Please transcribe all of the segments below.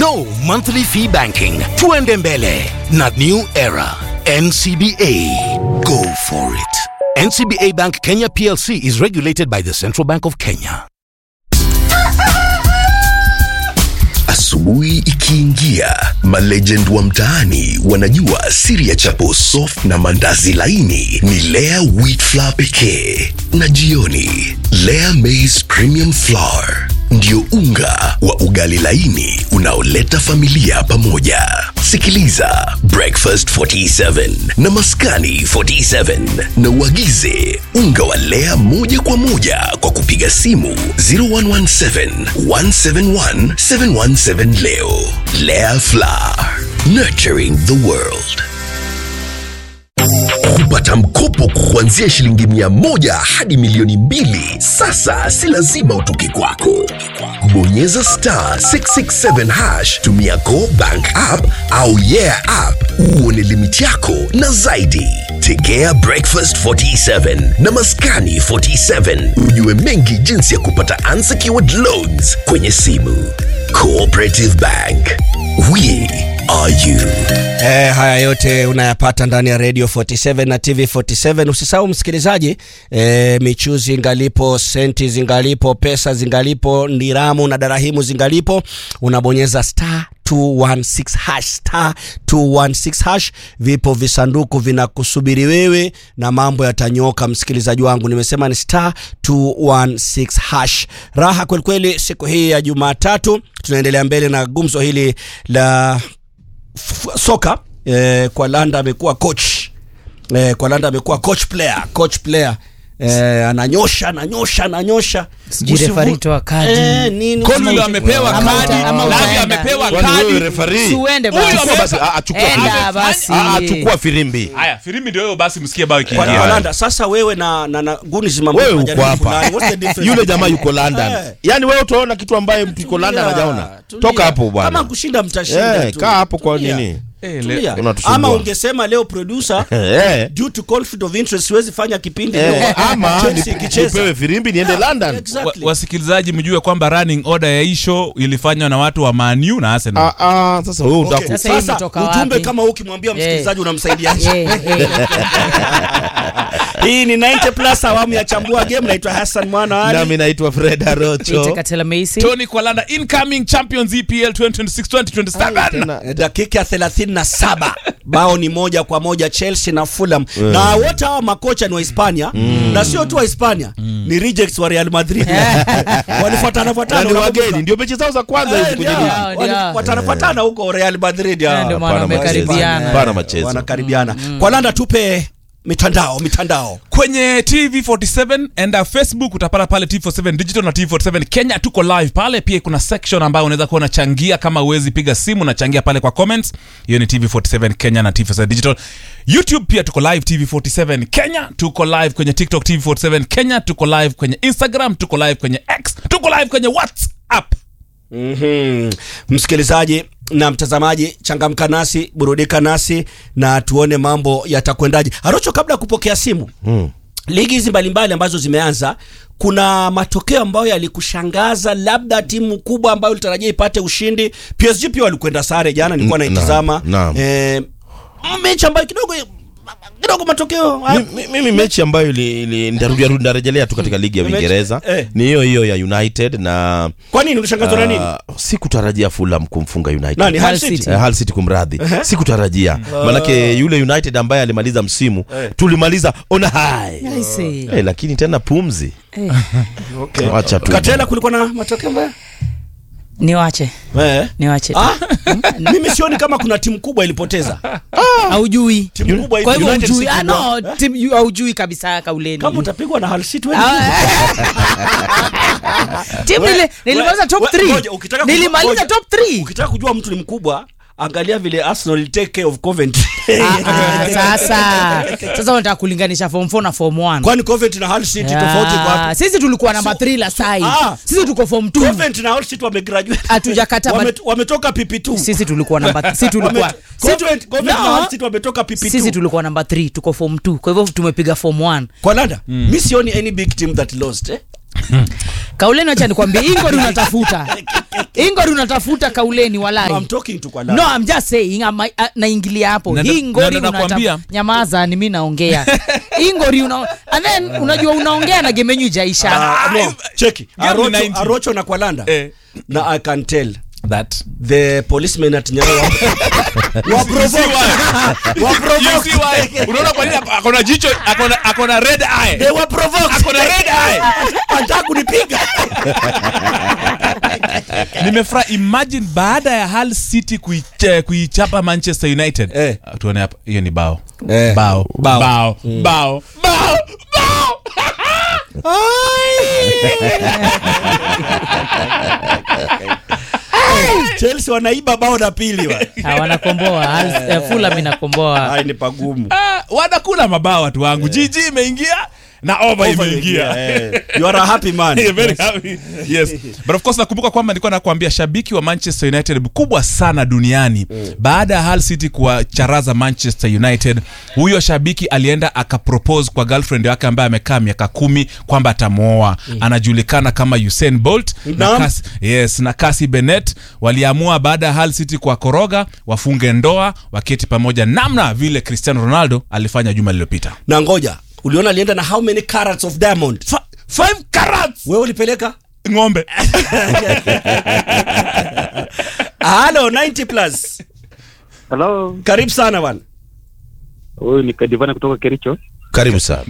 No monthly fee banking. Tuende mbele na new era. NCBA. Go for it. NCBA Bank Kenya PLC is regulated by the Central Bank of Kenya. Asubuhi ikiingia, malegend wa mtaani wanajua siri ya chapo soft na mandazi laini ni Lea wheat flour pekee, na jioni Lea maize premium flour ndio unga wa ugali laini unaoleta familia pamoja. Sikiliza Breakfast 47 na Maskani 47 na uagize unga wa Lea moja kwa moja kwa kupiga simu 0117 171 717 leo. Lea Flour, nurturing the world. Kupata mkopo kuanzia shilingi mia moja hadi milioni mbili sasa si lazima utoke kwako. Bonyeza star 667 hash, tumia Go Bank app au Yeah app uone limiti yako na zaidi. Tegea Breakfast 47 na Maskani 47 ujue mengi jinsi ya kupata unsecured loans kwenye simu. Cooperative Bank, we are you. Eh, haya yote unayapata ndani ya Radio 47 na TV 47. Usisahau msikilizaji, eh, michuzi ngalipo, senti zingalipo, pesa zingalipo, ndiramu na darahimu zingalipo, unabonyeza star 216 hash star 216 hash. Vipo visanduku vinakusubiri wewe na mambo yatanyoka. Msikilizaji wangu, nimesema ni star 216 hash. Raha kwelikweli siku hii ya Jumatatu, tunaendelea mbele na gumzo hili la f- soka eh, kwa Landa amekuwa coach eh, kwa Landa amekuwa coach player coach player eh, ananyosha ananyosha ananyosha Sijui Usivu- referee toa kadi. eh, nini Kolulu Usivu- amepewa Ama kadi, uta- ama Lavi utaenda. amepewa Kwani wewe kadi. referee? Si uende Huyu basi. Chukua basi, ah, ah, chukua Enda firimbi. basi. Ah, ah, chukua firimbi. Haya, firimbi ndio hiyo basi msikie bao kwa, ikiingia. kwa Landa sasa wewe na, na, na guni zima Wewe mnajaribu uko hapa. fulani. What's the difference? Yule jamaa yuko London. Eh. Yaani wewe utaona kitu ambaye mtu yuko London Tulia, hajaona. tulia. Toka hapo kama bwana. kushinda mtashinda Eh, tu. kaa hapo kwa Tulia. nini? Eh, Tulia. le- Unatusumbua. ama ungesema leo producer Eh. due to conflict of interest siwezi fanya kipindi Eh, leo ama Chelsea nip- ikicheza. nipewe firimbi niende London. Exactly. wa- wasikilizaji mjue kwamba running order ya hii show ilifanywa na watu wa Man U na Arsenal. Ah, ah, sasa wewe Okay. unataka Sasa hii Sasa imetoka ujumbe wapi? kama huu ukimwambia msikilizaji unamsaidia Eh, eh. hii ni 90 plus awamu ya chambua game naitwa Hassan Mwana Ali nami naitwa Fred Peter Arocho. Katela Meisi. Tony Kwalanda incoming champions EPL 2026-2027. Tena dakika ya 37 bao ni moja kwa moja Chelsea na Fulham na wote hawa makocha ni wa Hispania na sio tu wa Hispania ni rejects wa Real Madrid walifuatana na fuatana ni unakumbuka? wageni ndio mechi zao za kwanza Eh, hizi kwenye ndio, ligi. Ndio, wali- ndio. fuatana fuatana huko Real Madrid Eh, hawa. ndio maana Hapana wamekaribiana. machezo. Hapana machezo. wanakaribiana kwa Landa tupe mitandao mitandao kwenye tv47 enda facebook utapata pale tv47 digital na tv47 kenya tuko live pale pia kuna section ambayo unaweza kuwa unachangia kama uwezi piga simu unachangia pale kwa comments hiyo ni tv47 kenya na tv47 digital youtube pia tuko live tv47 kenya tuko live kwenye tiktok tv47 kenya tuko live kwenye instagram tuko live kwenye x tuko live kwenye whatsapp mm msikilizaji na mtazamaji changamka nasi burudika nasi na tuone mambo yatakwendaje harocho kabla ya kupokea simu Mm. ligi hizi mbalimbali ambazo zimeanza kuna matokeo ambayo yalikushangaza labda timu kubwa ambayo ulitarajia ipate ushindi psg pia walikwenda sare jana nilikuwa Naam, naitizama naam. eh, mechi ambayo kidogo kidogo matokeo Mi- mi- mimi mechi ambayo ili- ili- nitarudia rudi narejelea tu katika ligi ya Mechi- Uingereza eh. ni hiyo hiyo ya United na kwa nini ulishangazwa na nini ah, sikutarajia Fulham kumfunga United. nani Hull Hull City? City. Eh, Hull City kumradhi sikutarajia manake yule United ambaye alimaliza msimu tulimaliza on high I see. eh, lakini tena pumzi Eh, wacha tu katela kulikuwa na matokeo mbaya niwache eh. niwache ah, mimi sioni kama kuna timu kubwa ilipoteza haujui timu kubwa kwa hivyo United hujui si ah, kubwa. no, tim- yu- haujui kabisa kauleni kama utapigwa na Hull City wewe timu We- nili- nilimaliza we- top we- 3 ngoja, ukitaka kujua- nilimaliza ngoja. top 3 ukitaka kujua mtu ni mkubwa angalia vile Arsenal will take care of Coventry sasa sasa unataka kulinganisha form 4 na form 1 kwani Coventry na Hull City tofauti kwa wapi sisi tulikuwa namba So- 3 la sai ah. sisi tuko form 2 Coventry na Hull City wamegraduate Hatujakata Wame- but- wametoka PP2 sisi tulikuwa namba sisi tulikuwa Wame- Coventry Coventry na No. Hull City wametoka PP2 sisi tulikuwa namba 3 tuko form 2 kwa hivyo tumepiga form 1 kwa Landa mi sioni any big team that lost eh kauleni wacha nikwambie ingori unatafuta ingori unatafuta kauleni walai I'm talking to kwa no I'm just saying I'm, uh, naingilia hapo Na ndo- hii na ngori ndo nakwambia. unata- nyamaza ni mi naongea hii ngori una and then unajua unaongea na gemenyu jaisha Ah, no, cheki Game arocho, 90. arocho na kwalanda Eh. na i can tell that the policemen at Nyayo wa, wa provoke wa You provoke see why? unaona kwa nini ako- akona jicho akona akona red eye they were provoked akona red eye anataka kunipiga nimefurahi imagine baada ya Hull City kuiche- kuichapa Manchester United Eh. Ah, tuone hapa hiyo ni bao Eh. bao Bao. bao bao bao bao Chelsea wanaiba bao la pili wa Ah, wanakomboa Al- eh, Fulham inakomboa hai ni pagumu Ah, wanakula mabao watu wangu jiji imeingia na over imeingia Eh, you are a happy man Yeah, very happy. Yes. But of course nakumbuka kwamba nilikuwa nakwambia shabiki wa Manchester United mkubwa sana duniani baada ya Hull City kuwacharaza Manchester United, huyo shabiki alienda akapropose kwa girlfriend wake ambaye amekaa miaka kumi kwamba atamwoa. Anajulikana kama Usain Bolt na Naam. Cas, yes, na Cassie Bennett waliamua baada ya Hull City kwa koroga wafunge ndoa waketi pamoja, namna vile Cristiano Ronaldo alifanya juma lililopita. na ngoja uliona alienda na how many carats of diamond Fa- Five carats wewe ulipeleka ng'ombe halo 90 plus Hello, karibu sana bwana huyu ni Kadivana kutoka Kericho. karibu sana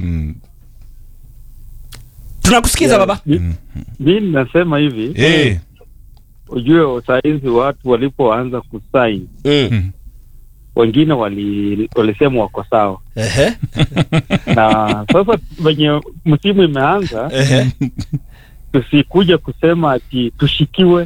tunakusikiza baba Mi- Mi nasema hivi, Eh. ujue saizi watu walipoanza kusain, mm. wengine wali, walisema wako sawa, Ehe. na sasa venye msimu imeanza, Ehe. tusikuja kusema ati tushikiwe.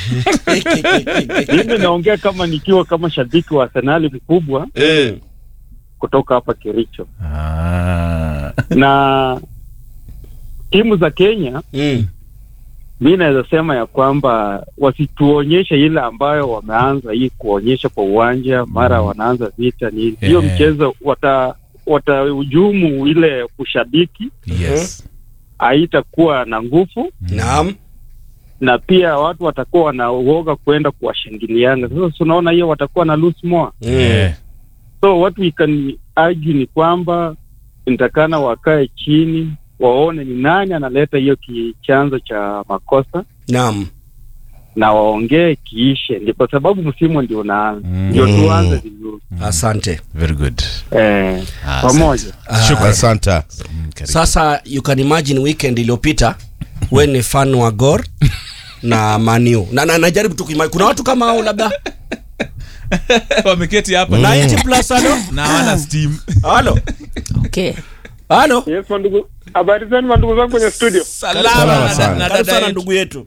Mimi naongea kama nikiwa kama shabiki wa Arsenali mkubwa Eh. kutoka hapa Kericho, Ah. na timu za Kenya Mm. mi naweza sema ya kwamba wasituonyeshe ile ambayo wameanza hii kuonyesha kwa uwanja, mara wanaanza vita ni hiyo Eh. mchezo wata watahujumu ile ushabiki, Yes. haitakuwa na nguvu, naam na pia watu watakuwa wanauoga kwenda kuwashangiliana. Sasa tunaona hiyo watakuwa na lose more, Eh. so what we can argue ni kwamba nitakana wakae chini waone ni nani analeta hiyo ki- chanzo cha makosa naam na waongee kiishe, ndio kwa sababu msimu ndio unaanza, Mm. ndio tuanze vizuri asante Very good. eh, Ah, pamoja. asante sasa you can imagine weekend iliyopita we ni fan wa gor na maniu na, na najaribu tu kuima- kuna watu kama hao labda wameketi hapa 90 plus halo na hawana steam halo okay. halo Yes, mandugu. Habari zenu mandugu zangu kwenye studio. salama Salama na- sana. na karibu dada sana yetu. ndugu yetu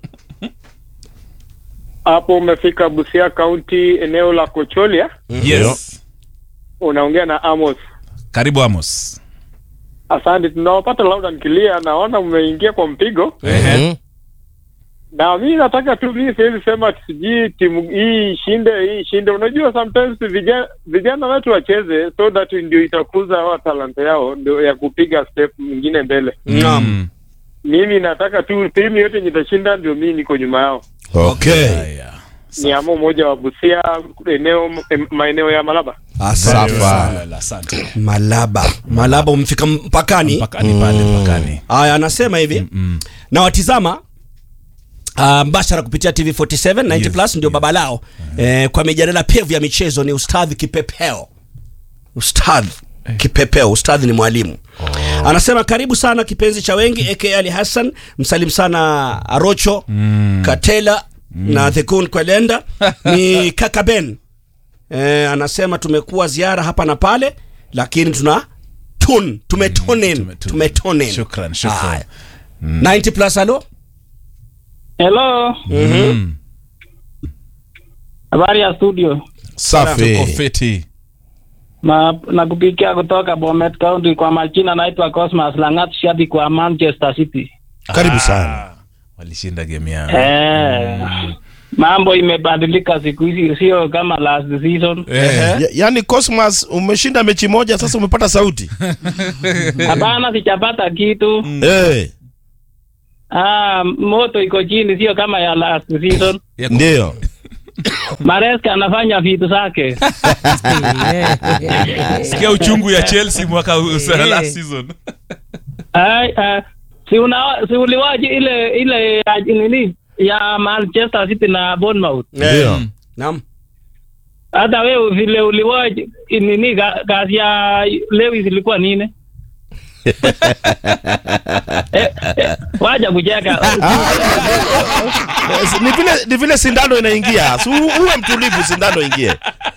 Hapo umefika Busia County eneo la Kocholia. yes Unaongea na Amos. karibu amos Asante, tunawapata loud and clear. Naona mmeingia kwa mpigo, Ehe. na mi nataka tu, mi siwezi sema ati sijui timu hii ishinde, hii ishinde. Unajua, sometimes vijana, vijana wetu wacheze so that ndio itakuza hawa talanta yao ndio ya kupiga step mwingine mbele. naam Mm. Mimi nataka tu timu yote yenye itashinda ndio mi niko nyuma yao. okay Haya. Ni amo moja wa Busia, eneo em- maeneo ya Malaba. asante Safa. sana asante malaba malaba umefika mpakani mpakani pale mpakani haya anasema hivi Mm. na watizama Uh, mbashara kupitia tv 47 90 Yes, plus ndio baba lao eh, kwa mijadala pevu ya michezo ni ustadhi kipepeo ustadhi kipepeo ustadhi ni mwalimu anasema karibu sana kipenzi cha wengi aka ali hassan msalim sana arocho Mm. katela na thekun kwelenda ni kaka ben eh, anasema tumekuwa ziara hapa na pale lakini tuna tun tumetonin tume- tume- tumetonin Shukran, shukran. Haya. 90 plus halo Hello, Mm. habari ya studio. Tuko safi fiti Na nakupikia kutoka Bomet County. Kwa majina naitwa Cosmas Langat, shabiki wa Manchester City. karibu sana Ah, walishinda game yao Eh, mambo imebadilika siku hizi, sio kama last season. Eh. Ya- yaani cosmas umeshinda mechi moja sasa umepata sauti Hapana, sijapata kitu. Eh, Ah, moto iko chini, sio kama ya last season. Ndio. Maresca anafanya vitu zake. sikia uchungu ya chelsea mwaka huu- last season Ai, ah, si una si uliwaji ile ile ya nini ya Manchester City na Bournemouth. Ndio. Naam. Hata wewe vile uliwaji nini ga- kazi ya Lewis ilikuwa nini? eh, eh, waja kucheka. Eh, Ni vile ni vile sindano inaingia. Si u- uwe mtulivu sindano ingie.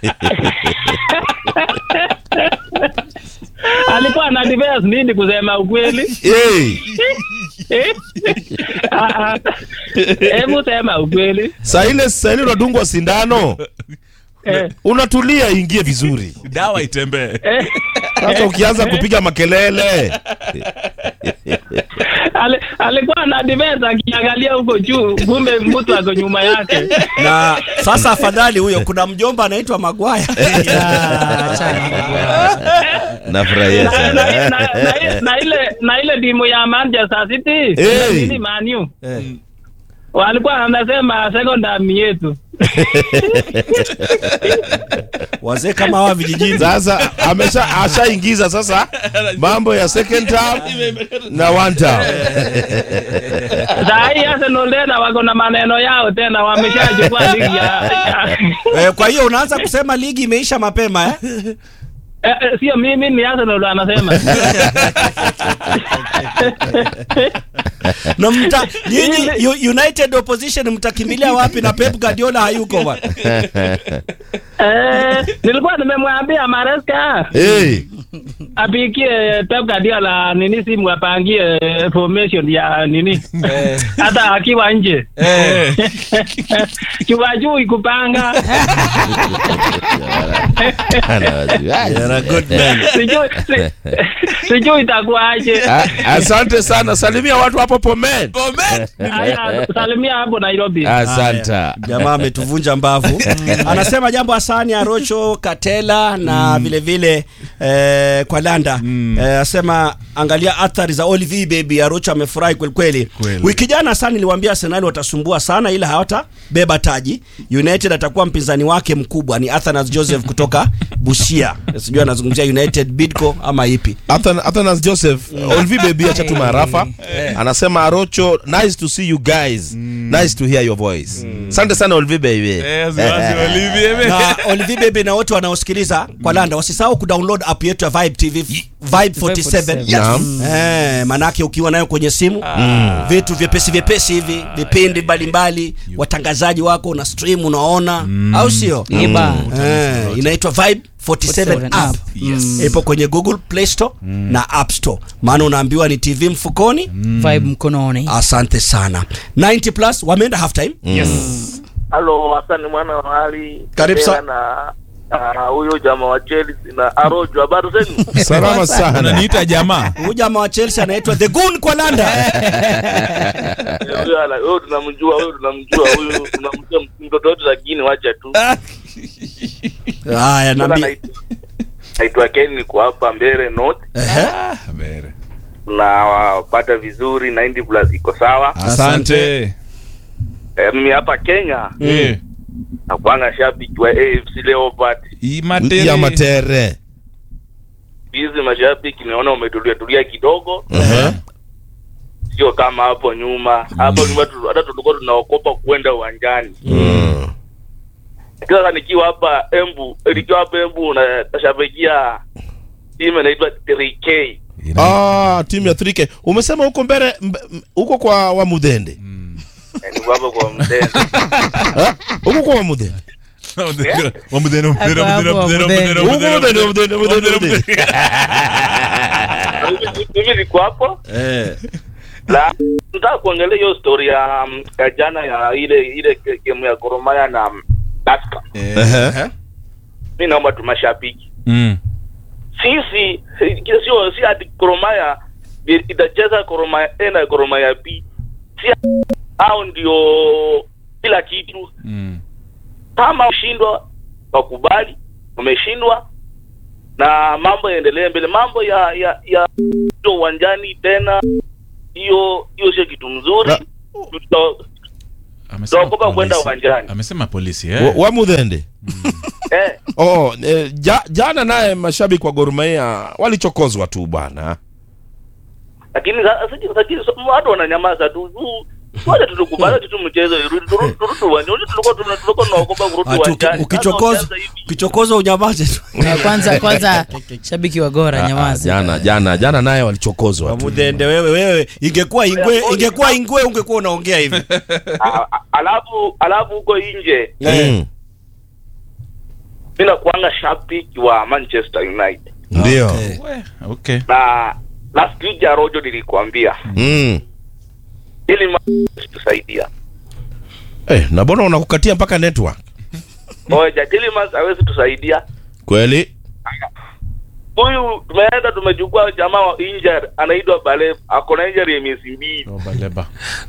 Alikuwa na defense nini kusema ukweli? Hey. Eh? Ah, ah. Hebu sema ukweli. Saa ile saa ile unadungwa sindano. Eh, Unatulia ingie vizuri. dawa itembee eh. Sasa ukianza kupiga makelele. Ali, alikuwa na defense akiangalia huko juu, kumbe mtu ako nyuma yake. Na sasa afadhali huyo, kuna mjomba anaitwa Magwaya. Nafurahia na, na, sana. na, na, na ile na ile timu ya Manchester City Hey. nini Man U walikuwa wanasema second term yetu. Wazee kama hawa vijijini. Sasa amesha ashaingiza sasa mambo ya second term na one term. Saa hii Arsenal tena wako na maneno yao tena, wameshachukua ligi ya, ya Eh, kwa hiyo unaanza kusema ligi imeisha mapema eh? eh, eh, sio mimi, ni Arsenal anasema na mta nyinyi U- United opposition mtakimbilia wapi na Pep Guardiola hayuko bwana? eh, nilikuwa nimemwambia Maresca Hey. apikie Pep Guardiola nini simu apangie formation ya nini hata akiwa nje kiwajui kupanga sijui si- sijui itakuwaje A- Asante sana. Salimia watu hapo Pomen. Haya, salimia hapo Nairobi Asante. Jamaa ametuvunja mbavu. Anasema jambo Hasani Arocho Katela na vile vile eh, kwa Landa eh, asema angalia athari za Olivier baby. Arocho amefurahi kweli kweli. Kweli. Wiki jana Hasani niliwaambia Arsenal watasumbua sana, ila hawatabeba taji. United atakuwa mpinzani wake mkubwa ni Athanas Joseph kutoka Busia. Sijui anazungumzia United Bidco ama ipi. Athan- Athanas Joseph Olivier Baby acha tu maarafa anasema Arocho nice to see you guys nice to hear your voice asante sana Olivier Baby Eh, waziwazi, Olivier. na Olivier Bebe na wote wanaosikiliza kwa Landa wasisahau kudownload app yetu ya Vibe TV Vibe 47 Yes. Naam. Eh, manake ukiwa nayo kwenye simu vitu vyepesi vyepesi hivi vipindi mbalimbali watangazaji wako una stream unaona au sio Iba. eh, inaitwa Vibe 47 47 app app. Mm. ipo kwenye Google Play Store na App Store maana unaambiwa ni TV mfukoni Vibe mkononi. asante sana 90 plus wameenda half time Halo, Hasani mwana wa Ali. Karibu sa- Kadela na ah, huyo jamaa wa Chelsea na Arojo, habari zenu? salama sana unaniita jamaa huyu jamaa wa Chelsea anaitwa The Goon kwa Landa Eh, Huyo ala- huyo tunamjua, huyo tunamjua, huyo tunamjua mtoto wetu, lakini wacha tu. haya Sasa naambia naitwa- Naitwa Ken, niko hapa Mbere North Ehe. Habari. na wapata vizuri 90 plus iko sawa. asante Eh, mimi hapa Kenya Eh, nakuanga shabiki wa AFC Leopards. hii matere. ya matere Hizi mashabiki naona umetulia tulia kidogo, Ehe. sio kama hapo nyuma. Hapo nyuma tu- hata tulikuwa tunaokopa kwenda uwanjani. Mm. Sasa nikiwa hapa Embu, nikiwa hapa Embu na nashabikia timu inaitwa 3K. Ah, timu ya 3K umesema huko mbele mbe- m- huko kwa Wamudende Eh, Niko hapa kwa Mtende. Ah, huko kwa Wamudende Wamudeno, wamudeno, wamudeno, Hapo, wamudeno, wamudeno. wamudeno, huko wamudeno, Wamudende Wamudende Wamudende Wamudende Mimi- Mimi niko hapo eh la nataka kuongelea hiyo story ya, um, ya jana ya ile ile ke- game ya Gor Mahia na um, Tusker. Ehe. Mimi naomba tu mashabiki Mm. sisi eh, sio si ati Gor Mahia i- itacheza Gor Mahia A na Gor Mahia B, si hao ndio kila kitu. Mm. Kama ushindwa wakubali, umeshindwa na mambo yaendelee mbele. Mambo ya ya ya sio uwanjani tena hiyo hiyo sio kitu mzuri Na- Tuta- Amesema Tunaogopa kwenda polisi. uwanjani. amesema polisi Wa- eh? wa mudhende eh, oh, eh, ja, jana naye mashabiki wa Gor Mahia walichokozwa tu bwana lakini sa- sa- lakini so- watu wananyamaza tu tu- wacha tu tukubali tu mchezo irudi turudi turudi uwanjani Unajua tulikuwa tuna- tulikuwa tunaogopa kurudi Ati uki- uwanjani ukichokozwa Sasa wameanza hivi. ukichokozwa unyamaze tu Na kwanza kwanza shabiki wa gora Ah, ah, nyamaza jana jana jana naye walichokozwa tu Wamudhende wewe wewe ingekuwa ingwe ingekuwa ingwe ungekuwa unaongea hivi A- a- alafu alafu huko nje Mm. mi nakuanga shabiki wa manchester united ndio Okay. We, okay na last week ya rojo nilikuambia Mm. ili ma- tusaidia Eh, na mbona unakukatia mpaka network moja Tielemans hawezi tusaidia kweli huyu tumeenda tumechukua jamaa wa injured anaitwa Baleb ako na injury ya miezi mbili Oh, baleba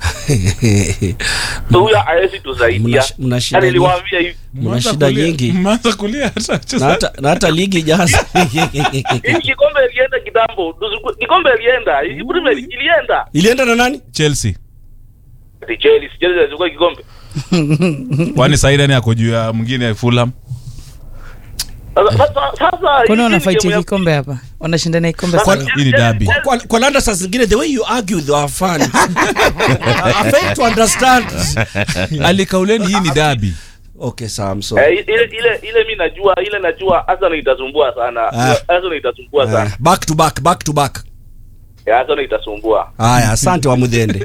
so huyu hawezi tusaidia Mna- mna shida Yani nyingi. niliwaambia hivi mna Mmeanza shida kulia- nyingi mmeanza kulia hata na wachezaji. hata na hata ligi jaza hii kikombe ilienda kitambo tusiku- kikombe ilienda hii Premier League ilienda ilienda na nani chelsea Ati Chelsea Chelsea ilichukua kikombe kwani saidani ako juu ya mwingine ya fulham sasa sasa sasa kwani hii ni wanafight game ya- kikombe hapa wanashindana kikombe Sasa- sana hii ni dabi kwa, kwa landa saa zingine the way you argue with our fans I fail to understand alikauleni hii ni dabi okay sawa I'm sorry Eh, ile ile ile mi najua ile najua Arsenal itasumbua sana Ah. Arsenal itasumbua Eh, sana back to back back to back Eh, Arsenal itasumbua haya asante wa mudhende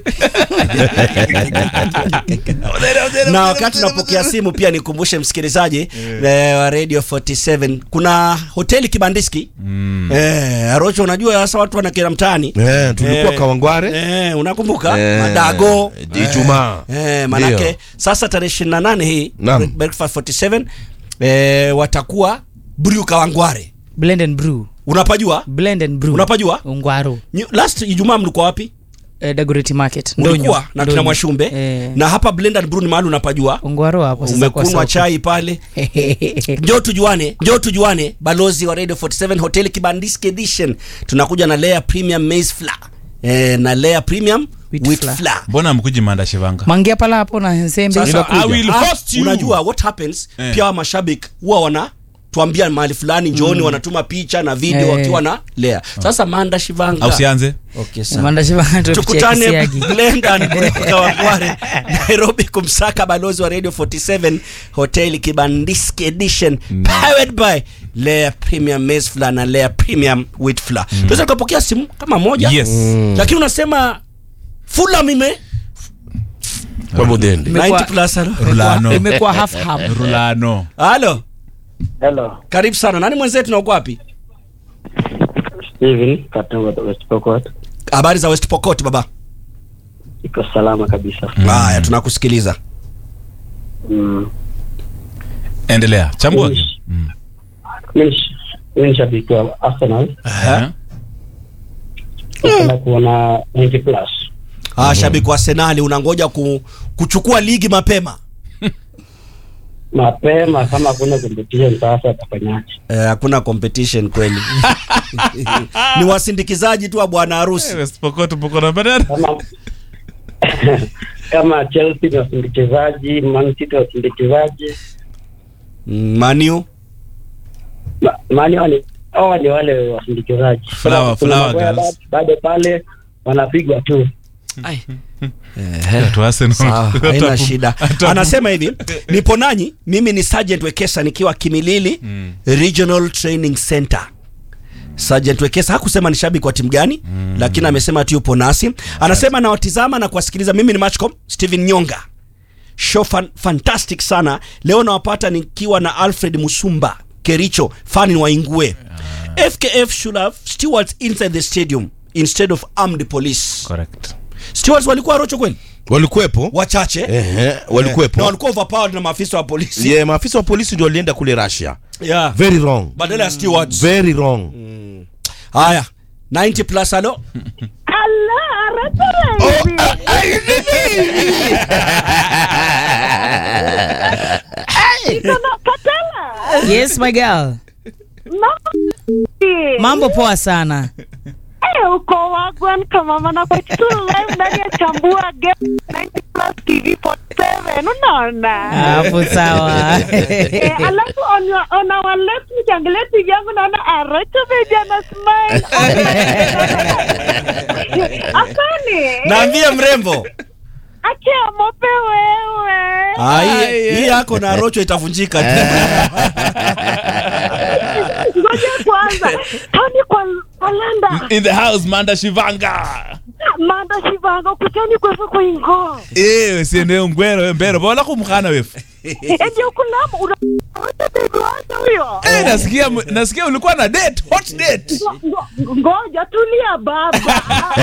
na wakati tunapokea simu pia nikumbushe msikilizaji eh, wa radio 47 kuna hoteli kibandiski eh, arocho unajua sasa watu wanakera mtaani eh, tulikuwa Eh, Kawangware eh, unakumbuka Eh, madago Ijumaa. eh, manake Ndio. sasa tarehe 28 hii Naam. breakfast 47 eh, watakuwa brew kawangware blend and brew unapajua blend and brew unapajua ungwaro Nyu- last ijumaa mlikuwa wapi eh, Dagoretti market mlikuwa Ndonyo. na kina Ndonyo. mwashumbe eh, na hapa blend and brew ni mahali unapajua ungwaro hapo sasa kwa umekunwa soko. chai pale njoo tujuane njoo tujuane balozi wa radio 47 hotel kibandiski edition tunakuja na layer premium maize flour eh, na layer premium Wheat wheat flour. flour mbona mkuji manda shivanga mangia pala hapo na nsembe Sasa, I will ah, host you. unajua what happens Eh. pia wa mashabiki huwa wana tuambia mahali fulani njooni wanatuma picha na video Eh. wakiwa na layer sasa manda shivanga au sianze okay, sawa. Manda shiba tupitia tukutane kisiagi. Blendan kutoka Wangware Nairobi kumsaka balozi wa Radio 47 Hotel Kibandiski Edition powered by Layer Premium Maize Flour na Layer Premium Wheat Flour. Tunaweza tukapokea simu kama moja yes lakini unasema Fulham ime kwa Mudhende Imekuwa- 90 plus halo. Rulano. imekuwa half half rulano Halo, Hello, karibu sana. Nani mwenzetu na uko wapi? Steven Katongo West Pokot. Habari za West Pokot baba? Iko salama kabisa. Haya, tunakusikiliza. Mm. endelea chambua Mimi ni- mimi ni shabiki wa Arsenal. Eh? Napenda kuona 90 plus. Ah, shabiki wa Arsenal unangoja ku, kuchukua ligi mapema. Mapema kama kuna competition sasa atafanyaje? Eh, hakuna competition kweli ni wasindikizaji tu wa bwana harusi West Pokot tupo na bandari Kama kama Chelsea ni wasindikizaji, Man City wasindikizaji. Mm, Manu Ma- Mani wale hawa ni wale wasindikizaji. Flower- Kuna Flower Maguire Girls. bado- bado pale wanapigwa tu. Watu wa Arsenal. sawa Hata haina pu- shida hata- anasema hivi nipo nanyi mimi ni sergeant wekesa nikiwa kimilili regional training center Sergeant Wekesa hakusema ni shabiki wa timu gani lakini amesema tu yupo nasi anasema nawatizama na kuwasikiliza mimi ni Matchcom Steven Nyonga show fan, fantastic sana leo nawapata nikiwa na Alfred Musumba Kericho fani wa Ingue FKF should have stewards inside the stadium instead of armed police Correct. stewards walikuwa rocho kweli walikuwepo wachache Ehe, na walikuwepo walikuwa overpowered na maafisa wa polisi yeah, maafisa wa polisi ndio walienda kule Russia yeah. very wrong badala ya stewards very wrong haya 90 plus halo yes my girl mambo poa sana Eh, uko wagwan kama mana kwa tu live ndani ya chambua game 90 plus TV 47 unaona hapo sawa Eh, alafu on, your, on our left nikiangalia TV yangu naona Arocho baby ana smile asani naambie mrembo akia mope wewe Ah, hii hii yako na rocho itavunjika tu ngoja kwanza tani kwa kalenda in the house manda shivanga manda shivanga kutani kwefu kuingo Eh, siende ngwero mbero bola kumkhana wefu eje ukulamu una Arocho baby wangu huyo Eh, nasikia nasikia ulikuwa na date hot date Ngo- ngo- ngoja tulia baba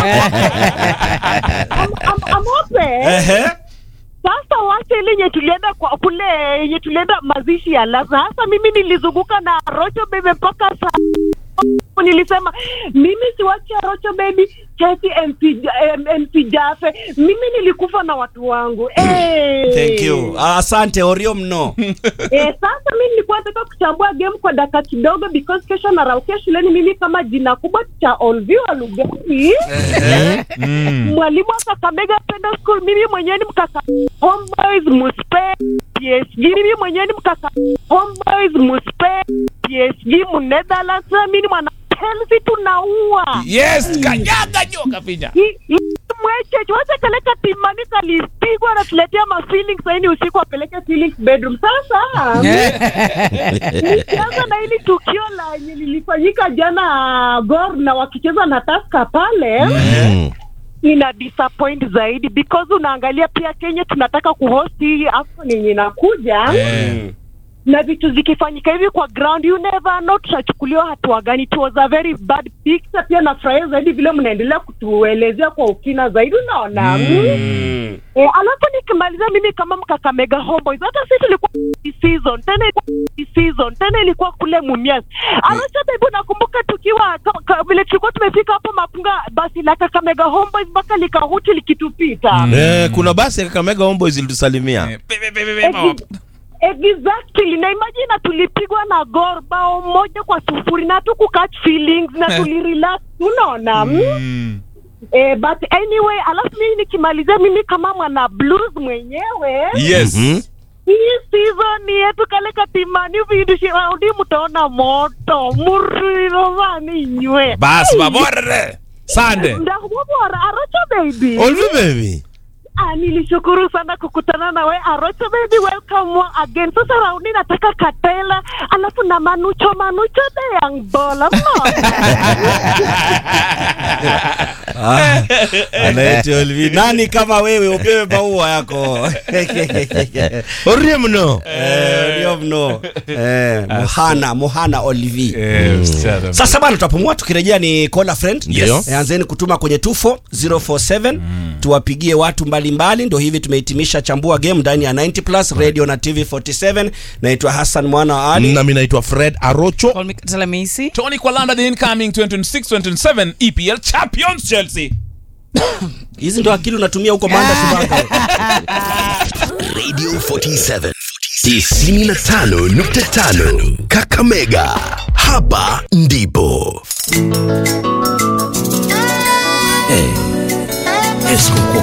Am- am- amope Ehe. sasa wacha ile yenye tulienda kwa kule yenye tulienda mazishi ya laza hasa mimi nilizunguka na rocho bebe mpaka saa nilisema mimi siwachi rocho baby chesi MC, eh, MC jafe mimi nilikufa na watu wangu eh. thank you Ah, asante orio mno Eh, sasa mi nilikuwa nataka kuchambua game kwa dakika kidogo because kesho naraukia shuleni mimi kama jina kubwa cha Olviwa Lugari mwalimu wa Kakamega Penda School, mimi mwenyewe ni mkaka Homeboys Muspe PSG, mimi mwenyewe ni mkaka Homeboys Muspe PSG mu Netherlands, na mimi ni mwana Chelsea tunaua yes kanyaga nyoka pinya Hii- hii mweche wacha kaleka timani kalipigwa anatuletea ma feelings saini usiku apeleke feelings bedroom sasa nikianza na hili tukio la yenye lilifanyika jana Gor na wakicheza na Tusker pale ina disappoint zaidi because unaangalia pia Kenya tunataka kuhost hii AFCON yenye inakuja na vitu zikifanyika hivi kwa ground you never know tutachukuliwa hatua gani it was a very bad picture pia nafurahia zaidi vile mnaendelea kutuelezea kwa ukina zaidi unaona mm. E, alafu nikimalizia mimi kama mkakamega homeboys hata sisi tulikuwa season tena ilikuwa season tena ilikuwa kule mumias alacha bebu nakumbuka tukiwa ka- ka- vile tulikuwa tumefika hapo mapunga basi la kakamega homeboys mpaka likahuti likitupita Eh, kuna basi ya Kakamega Homeboys ilitusalimia Ex- Exactly. Na imagine na tulipigwa na Gor bao moja kwa sufuri na tuku catch feelings na tulirelax unaona mm. Eh, but anyway, alafu mimi nikimalizia mimi kama mwana blues mwenyewe yes hii season yetu kale katimani vidushiaundi mutaona moto muriromani nywe bas baborere sande ndakubobora aracho baby Olvi baby Ah, nilishukuru sana kukutana na we Arocho baby, welcome again. Sasa raundi nataka Katela alafu na Manucho Manucho the young bola Ah, anaitwa Olvi. nani kama wewe upewe maua yako orie mno Eh, ndio mno Eh, muhana muhana olvi Eh, msichana. sasa bana tutapumua tukirejea ni call friend Yes. Eh, anzeni kutuma kwenye 24047 tuwapigie watu mbalimbali ndo hivi tumehitimisha chambua game ndani ya 90 plus radio na tv 47 naitwa hassan mwana wa ali nami naitwa fred arocho Call me Talamisi. Tony Kwalanda the incoming 2026-2027 EPL champions Chelsea hizi ndo akili unatumia huko manda subaka Radio 47 95.5 Kakamega. Hapa ndipo. Eh, Esco